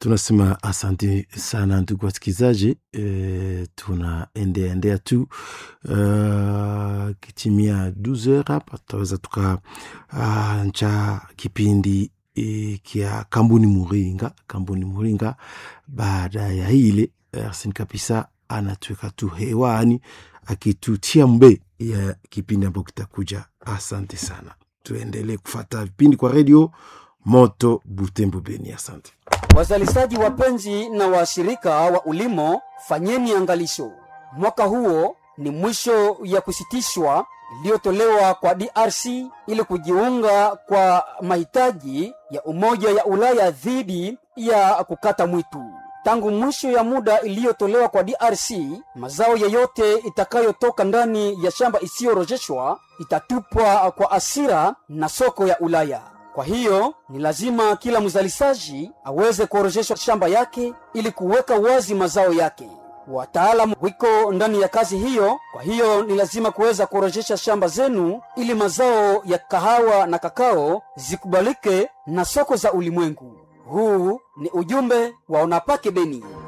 tunasema asante sana ndugu wasikilizaji e, tunaendeaendea tu uh, kitimia 12 hapa tutaweza tuka uh, ncha kipindi e, kia kambuni muringa kambuni muringa baada ya hile arsen kabisa anatuweka tu hewani akitutia mbe ya kipindi ambayo kitakuja asante sana tuendelee kufata vipindi kwa redio moto butembo beni asante Wazalishaji wapenzi na washirika wa ulimo, fanyeni angalisho. Mwaka huo ni mwisho ya kusitishwa iliyotolewa kwa DRC ili kujiunga kwa mahitaji ya Umoja ya Ulaya dhidi ya kukata mwitu. Tangu mwisho ya muda iliyotolewa kwa DRC, mazao yeyote itakayotoka ndani ya shamba isiyorejeshwa itatupwa kwa asira na soko ya Ulaya. Kwa hiyo ni lazima kila mzalishaji aweze kuorozesha shamba yake ili kuweka wazi mazao yake. Wataalamu wiko ndani ya kazi hiyo. Kwa hiyo ni lazima kuweza kuorozesha shamba zenu ili mazao ya kahawa na kakao zikubalike na soko za ulimwengu. Huu ni ujumbe wa Unapake Beni.